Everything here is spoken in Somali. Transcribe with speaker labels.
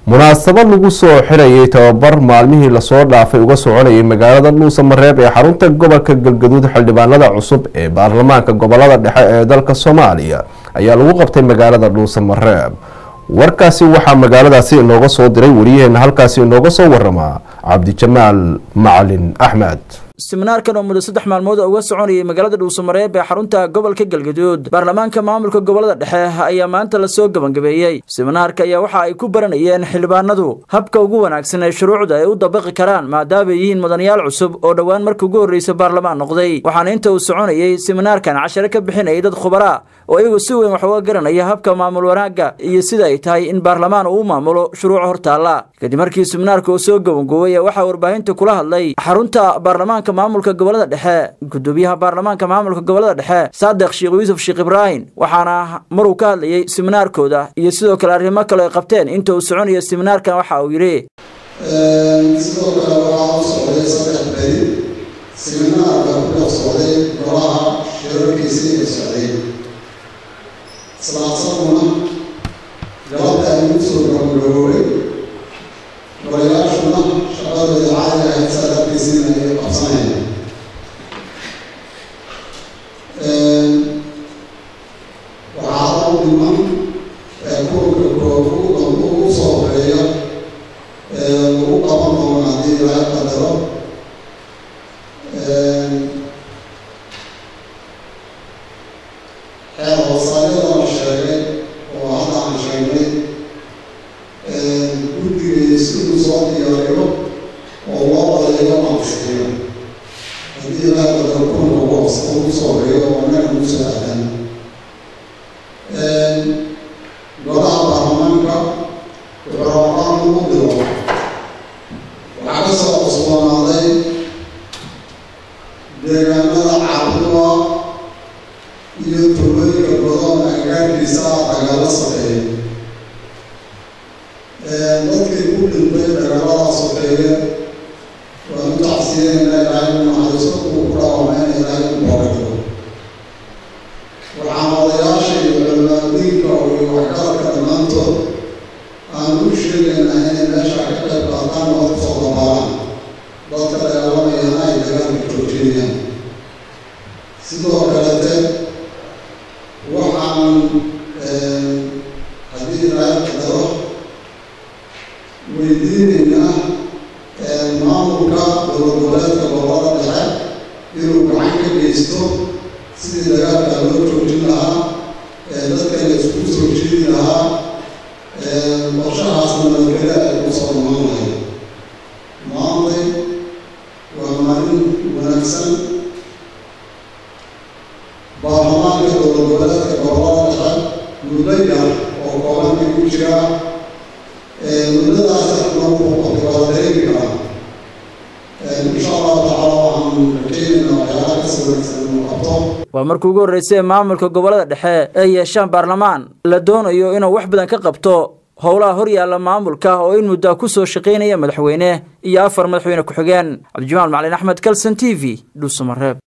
Speaker 1: munaasabad lagu soo xirayay tababar maalmihii lasoo dhaafay uga soconayay magaalada dhuusa mareeb ee xarunta gobolka galgaduud xildhibaanada cusub ee baarlamaanka gobolada dhexe ee dalka soomaaliya ayaa lagu qabtay magaalada dhuusa mareeb warkaasi waxaa magaaladaasi inooga soo diray wariyaheena halkaasi inooga soo waramaa cabdijamaal macalin axmed
Speaker 2: siminaarkan oo muddo saddex maalmood uga soconayay magaalada dhuusamareeb ee xarunta gobolka galgaduud baarlamaanka maamulka gobolada dhexe ayaa maanta lasoo gebangabeeyey siminaarka ayaa waxa ay ku baranayeen xildhibaanadu habka ugu wanaagsan ee shuruucda ay u dabaqi karaan maadaama ay yihiin mudanayaal cusub oo dhowaan markii ugu horreysa baarlamaan noqday waxaana inta uu soconayay siminaarkan cashare ka bixinayay dad khubaraa oo iyagu si weyn wax uga garanaya habka maamul wanaagga iyo sida ay tahay in baarlamaan uu maamulo shuruuc hortaalla kadib markii siminaarka uu soo gebangoobay waxaa warbaahinta kula hadlay xarunta baarlamaanka maamulka gobolada dhexe gudoomiyaha baarlamaanka maamulka gobolada dhexe saadiq sheekh yuusuf sheekh ibraahim waxaana maruu ka hadlayay siminaarkooda iyo sidoo kale arrimo kale ay qabteen inta uu soconayo siminaarkan waxa uu yidhi
Speaker 3: sidoo kale waxaa u socday saddex beri siminaarka ku dhex socday golaha shirarkiisii ay socday islaasaguna galabta ay ugu soo gabagaboobay golayaashuna shaqadooda caadi ahayd sadarkiisiina ay qabsanayaan waxaa hadda u dhiman kulanka koobuga ugu soo horeeya lagu qaban doono haddii laga qadaro xeer hoosaadyada la sheegay oo hadda aan sheegnay guddiga siduu soo diyaariyo oo loo odayo ansixiyo haddii laga qadaro kulanka ugu hoos ugu soo horeeyo oo annaga ugu soo aadan golaha baarlamaanka wuxuu rabaan ugu diro waxaa ka soo cusboonaaday deegaanada caabuduwa iyo tuulooyinka badan agagaarkiisa dagaalo sokeeye dadkii ku dhintay dagaalada sokeeye waa u tacsiyeena ilaahay u naxariisto kuwa ku dhaawameen ilaahay u boogadigo waxaan odayaasha iyo culimaadiinka iyo waxgaradka dhammaantood aan u sheegaynaa inay meesha ka qayb qaataan oo kusoo dabaalaan dadka dagaalamayana ay dagaalka joojinayaan sidoo kalete waxaan haddii ilaahay qadaro weydiinaynaa maamulka dowladgoboleedka gobolada dhexe inuu gacan ka geysto sidii dagaalka loo joojin lahaa dadka la isku soo jiidi lahaa qorshahaasna nabadgelyo ay ku soo dhamaan lahayd maantay waa maalin wanaagsan baarlamaanka dowladgoboleedka gobolada dhexe muddo yar oo koobanka ku jira muddadaas nagu wada dareemi karaa insha allahu tacaala waxaan rajeynaynaa waxyaalaha kasii wanaagsan inuu qabto
Speaker 2: waa markii ugu horreysay maamulka gobolada dhexe ay yeeshaan baarlamaan la doonayo inuu wax badan ka qabto howlaha hor yaalla maamulka oo in muddaa ku soo shaqaynaya madaxweyne iyo afar madaxweyne ku-xigeen cabdijamaal macalin axmed kalson t v dhuusamareeb